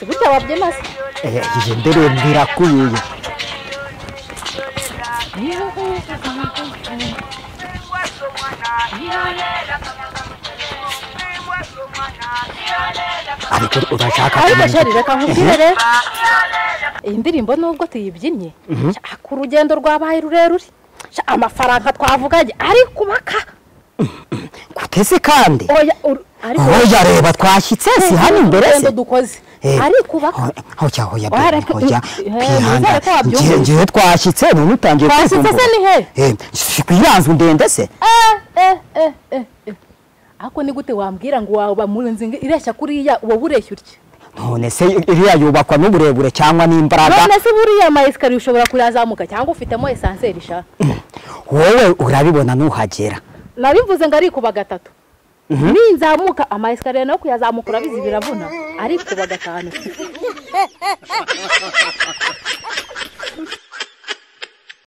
bitababyina se igihe nderembera kuyiye ariko urashaka ariko kumenya sheri reka nkubwire rero iyi ndirimbo nubwo tuyibyinnye sha, ku rugendo rwabaye rurerure sha, amafaranga twavuganye ari kubaka guteze kandi oya ur- ariko hoya reba twashyitse si hano imbere se urugendo dukoze Eh, ari kubaka hoya Oya, hoya bebe, reka- hoya eh, kwihanda nizere ko wabyumvise. ngiye ngiye twashyitse none utangiye Twashyitse se ni he? he kwiranzwe ndende se eh eh eh eh eh. ariko ni gute wambwira ngo waba mu nzu ngi- ireshya kuriya uba bureshya utya none se iriya yubakwa n'uburebure cyangwa n'imbaraga none se buriya ama esikariye ushobora kuyazamuka cyangwa ufitemo esanseri sha wowe urabibona nuhagera nabivuze ngo ari kuba gatatu ninzamuka ama esikariye nayo kuyazamukura bizi biravuna ari kuba gatanu